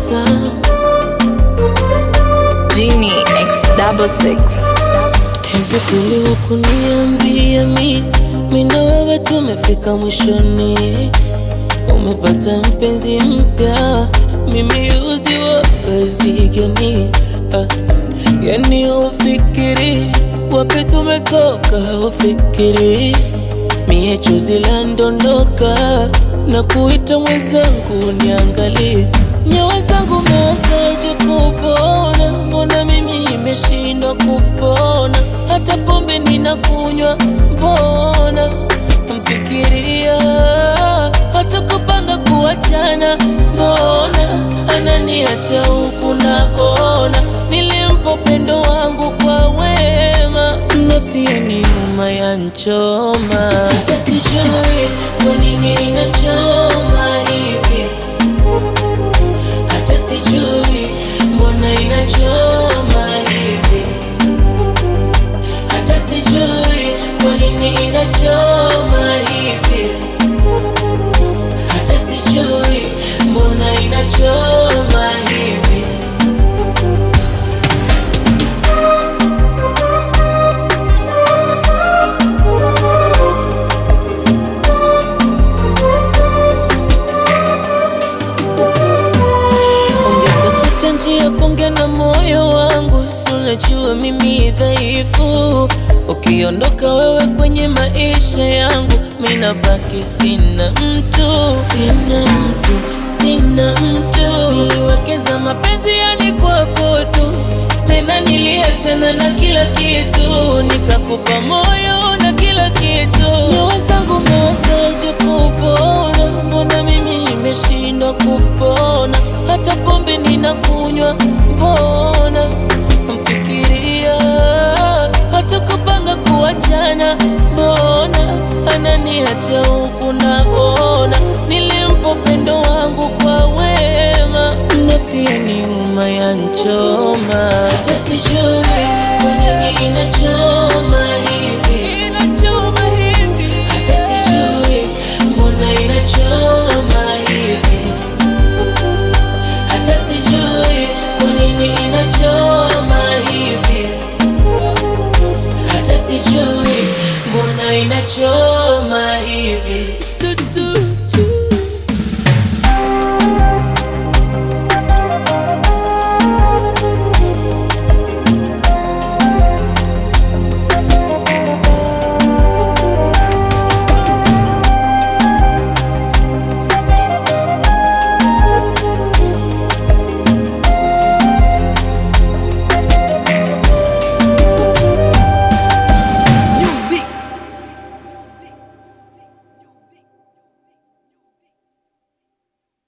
tabasamu Genie X double six. Hivi kweli wakuniambia mi mi na wewe tumefika mwishoni, umepata mpenzi mpya, mimi used wa kazi gani? Ah, yani ufikiri wapi tumetoka, ufikiri mie chozi la ndondoka na kuita mwenzangu niangalie nyawa zangu mewezaje kupona? Mbona mimi nimeshindwa kupona? Hata pombe ninakunywa, mbona mfikiria? Hata kupanga kuachana, mbona ananiacha huku naona nilimpa upendo wangu kwa wema, nafsi yaniuma yanchoma, hata sijui kwa nini inachoma hivi hata sijui mbona inachoma hivi, hata sijui kwa nini inachoma hivi, hata sijui mbona inachoma hivi. Ungetafuta njia kuongea na moyo wangu, si unajua mimi dhaifu. Ukiondoka wewe kwenye maisha yangu, mimi nabaki sina mtu, sina mtu, sina mtu. Niliwekeza mapenzi yani kwako tu, tena niliachana na kila kitu, nikakupa moyo na kila kitu. Nyoyo zangu mewezaje kupona? Mbona mimi nimeshindwa kupona? Hata pombe ninakunywa, mbona mfikiria? Hata kupanga kuachana, mbona ananiacha huku naona nilimpa upendo wangu kwa wema, nafsi yaniuma yanchoma, hata sijui kwa nini inachoma hivi, inachoma hivi, hata sijui mbona inachoma hivi hata sijui kwa nini inachoma hivi, hata sijui mbona inachoma hivi. Tutu.